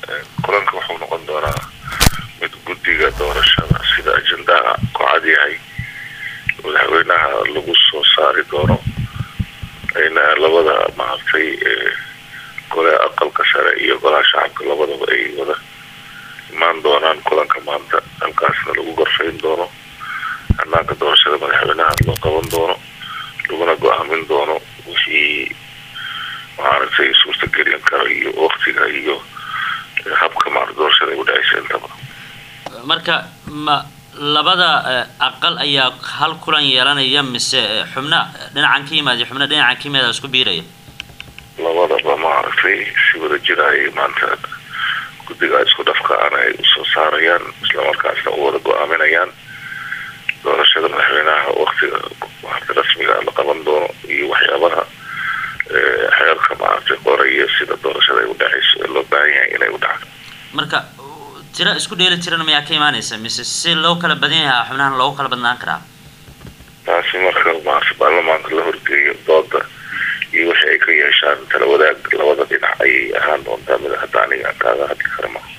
kulanka wuxuu noqon doonaa mid guddiga doorashada sida ajendaha ku cad yahay madaxweynaha lagu soo saari doono ayna labada maaragtay gole aqalka sare iyo golaha shacabka labadaba ay wada imaan doonaan kulanka maanta halkaasna lagu gorfayn doono hanaanka doorashada madaxweynaha loo qaban doono laguna go-aamin doono wixii maaragtay suurtagelin karo iyo waktiga iyo habka maarata doorashada ay udhacaysa intaba marka ma labada aqal ayaa hal kulan yeelanaya mise xubna dhinacan ka yimaad iyo xubna dhinacan ka yimaada isku biiraya labadaba maaragtay si wada jira ay maanta guddiga isku dhafkaan ay usoo saarayaan islamarkaasna u wada go-aaminayaan doorashada madaxweynaha waktiga maarata rasmiga la qaban doono iyo waxyaabaha xeerka maaragtay qoraya sida doorashada ay udhacayso ee loo baahan yahay inay u dhacdo marka tiro isku dheeli tiran mayaa ka imaanaysa mise si loo kala badan yahaa xubnahan loogu kala badnaan karaa taasi marka maarata baarlamaanka la horgeeyo dooda iyo wixii ay ka yeeshaan tala wadaag labada dhinac ayay ahaan doontaa mid hadda aniga kaaga hadli kara ma